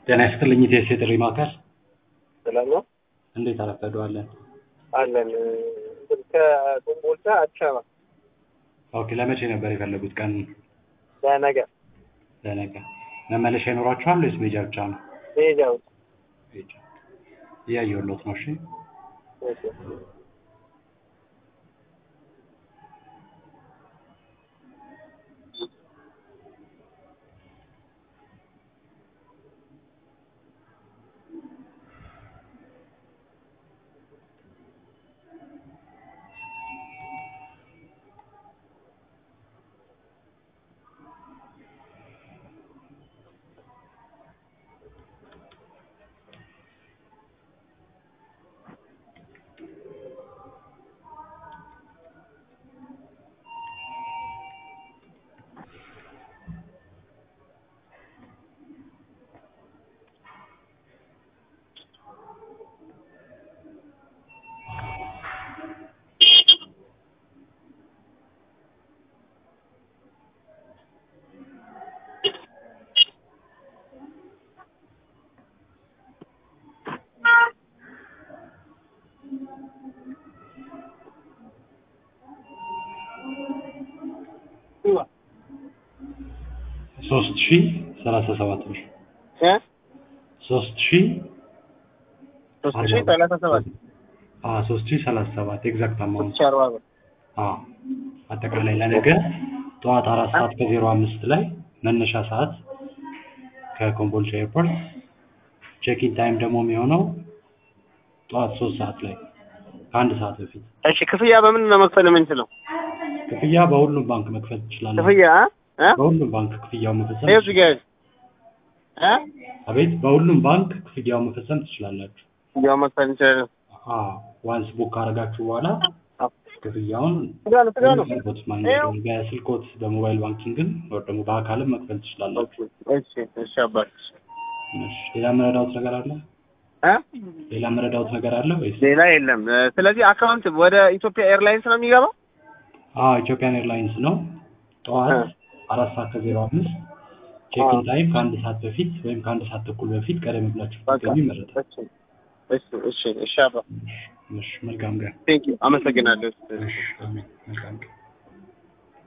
ጤና ይስጥልኝ ኢቴስ የጥሪ ማዕከል ሰላም ነው እንዴት አረፈደዋለን? አለን ከኮምቦልቻ አዲስ አበባ ኦኬ ለመቼ ነበር የፈለጉት ቀን? ለነገ ለነገ መመለሻ ይኖራችኋል ወይስ ሜጃ ብቻ ነው? መሄጃው ሜጃ እያየሁሎት ነው። እሺ ሶስት ሺ ሰላሳ ሰባት ብር እ ሶስት ሺ ሶስት ሺህ ሰላሳ ሰባት አዎ ሶስት ሺ ሰላሳ ሰባት ኤግዛክት ሶስት አማውንት ሺህ አርባ ብር አዎ አጠቃላይ ለነገ ጠዋት አራት ሰዓት ከዜሮ አምስት ላይ መነሻ ሰዓት ከኮምቦልቻ ኤርፖርት ቼኪን ታይም ደግሞ የሚሆነው ጠዋት ሶስት ሰዓት ላይ ከአንድ ሰዓት በፊት እሺ ክፍያ በምን ነው መክፈል የምንችለው? ክፍያ በሁሉም ባንክ መክፈል ትችላላችሁ። ክፍያ እ በሁሉም ባንክ ክፍያው መፈጸም ይኸው እዚህ ጋር እ አቤት፣ በሁሉም ባንክ ክፍያው መፈጸም ትችላላችሁ። ክፍያው መክፈል እንችላለን። አዎ ዋንስ ቡክ ካደረጋችሁ በኋላ ክፍያውን ስጋ ነው ስጋ ነው። በስልኮት ማግኘት ነው። በስልኮት በሞባይል ባንኪንግን ወይ ደግሞ በአካልም መክፈል ትችላላችሁ። እሺ እሺ አባት እሺ፣ ሌላ መረዳውት ነገር አለ? እ ሌላ መረዳውት ነገር አለ ወይስ? ሌላ የለም። እ ስለዚህ አካውንት ወደ ኢትዮጵያ ኤርላይንስ ነው የሚገባው? አዎ ኢትዮጵያን ኤርላይንስ ነው። ጠዋት እ አራት ሰዓት ከዜሮ አምስት ቼኪን ታይም ከአንድ ሰዓት በፊት ወይም ከአንድ ሰዓት ተኩል በፊት ቀደም ብላችሁ በቃ ብትገኙ ይመረጣል። እሺ እሺ እሺ እሺ አባ እሺ፣ መልካም ቀን። ቴንክ ዩ አመሰግናለሁ። እሺ፣ አሜን። መልካም ቀን።